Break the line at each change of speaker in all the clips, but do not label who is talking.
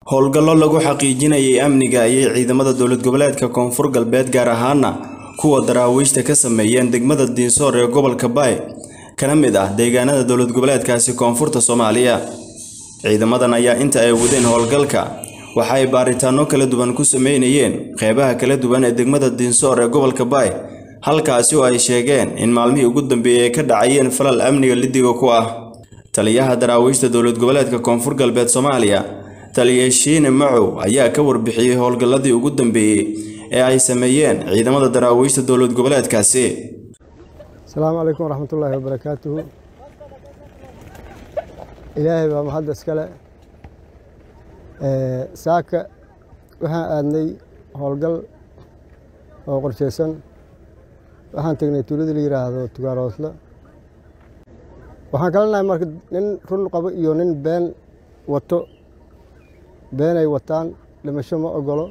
howlgallo lagu xaqiijinayay amniga ayay ciidamada dowlad goboleedka koonfur galbeed gaar ahaana kuwa daraawiishta ka sameeyeen degmada diinsoor ee gobolka baay kana mid ah deegaanada dowlad goboleedkaasi koonfurta soomaaliya ciidamadan ayaa inta ay wadeen howlgalka waxa ay baaritaano kala duwan ku sameynayeen qeybaha kala duwan ee degmada diinsoor ee gobolka baay halkaasi oo ay sheegeen in maalmihii ugu dambeeyey ay ka dhacayeen falal amniga lidiga ku ah taliyaha daraawiishta dowlad goboleedka koonfur galbeed soomaaliya taliya shiine macow ayaa ka warbixiyey howlgalladii ugu dambeeyey ee ay sameeyeen ciidamada daraawiishta dowlad goboleedkaasi
asalaamu calaykum waraxmatullaahi wabarakaatuhu ilaahay baa mahadda iskale saaka waxaan aadnay howlgal oo qorshaysan waxaan tegnay tuuladii la yidhaahdo tugaaroosle waxaan kala nahay marka nin run qabo iyo nin been wato beenay wataan dhimasho ma ogolo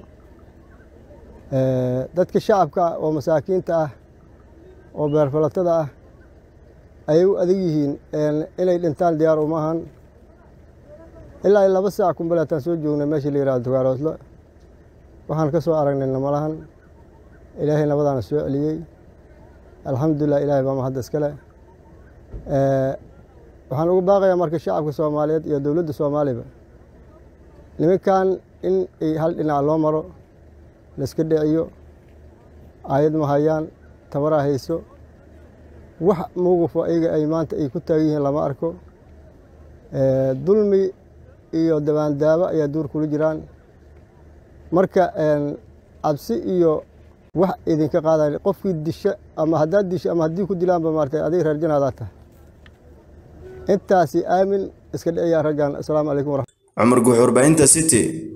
dadka shacabka ah oo masaakiinta ah oo beerfalatada ah ayay u adag yihiin inay dhintaan diyaar uma ahan ilaa laba saac kumbaleetaan soo joognay meeshii la yihahdo tugaaroosle waxaan ka soo aragnay namalahan ilaahay nabadaana soo celiyey alxamdulilah ilaahay baa mahadda iskale waxaan ugu baaqayaa marka shacabka soomaaliyeed iyo dowladda soomaaliba nimankan in ay hal dhinac loo maro laiska dhiciyo aayad ma hayaan tabaraa hayso wax mowqifo ayaga ay maanta ay ku taagan yihiin lama arko dulmi iyo dabaandaabo ayaa duur kula jiraan marka cabsi iyo wax idinka qaadayn qofkii disha ama haddaad disho ama haddii ku dilaanba maartay adig reer janaadaa tahay intaasi aamin iska dhiciyaa raggan asalaamu calaykum waraxmat
cumar guux warbaahinta city